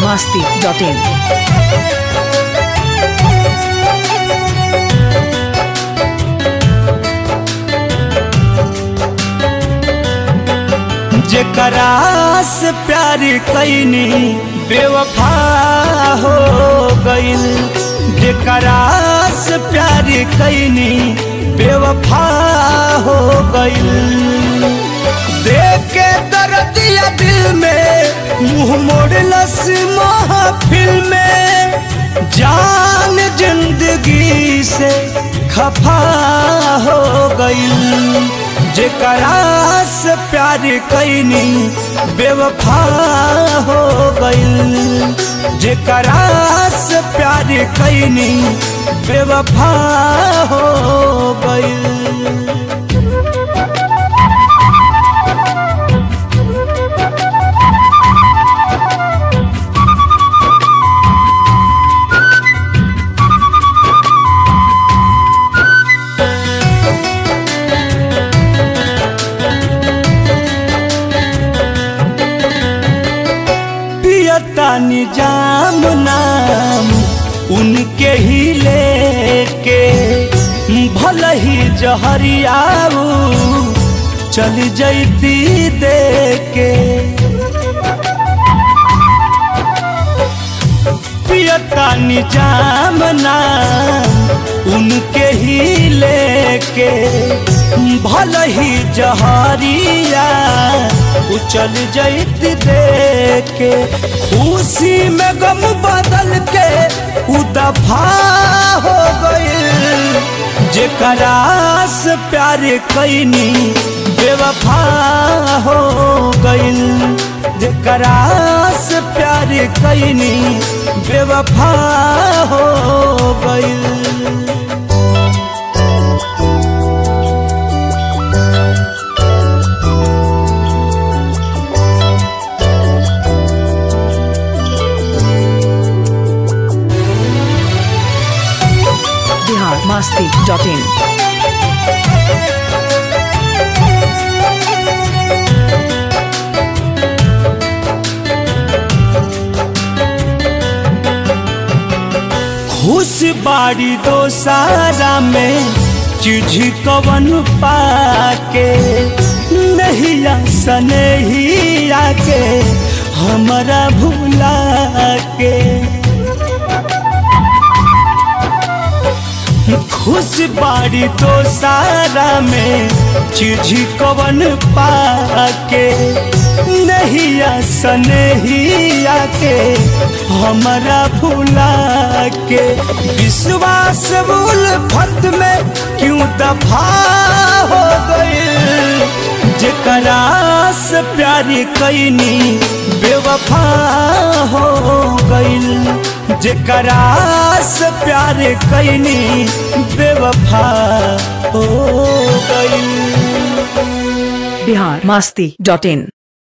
masti.in. जेकरा से प्यार कैनी बेवफा हो गइल जेकरा से प्यार कैनी बेवफा हो गइल देख के दर्दिया दिल में मुंह मोड़लस महफिल में जान जिंदगी से खफा हो गइल जेकरा से प्यार कैनी बेवफा हो गइल जेकरा से प्यार कैनी बेवफा हो गइल पियतानी जाम नाम उनके ही लेके भल ही जहरियाऊ चल जैती देके पियतानी जाम नाम उनके ही लेके भल ही जहरिया उचल जैत देके खुशी में गम बदल के उ दफा हो गइल जेकरा से प्यार कैनी बेवफा हो गइल जेकरा से प्यार कैनी बेवफा हो गइल Bihar masti.in. खुश बाड़ी दो सारा में चीज कवन पाके नहीं सने ही आके हमारा भूला के खुश बाड़ी तो सारा में चीज कवन पाके नहीं सने ही आके हमारा भूला के विश्वास भूल फत में क्यों दफा हो गई जेकरा से प्यार कैनी बेवफा हो गइल जेकरा से प्यार कैनी बेवफा हो गइल Bihar masti.in.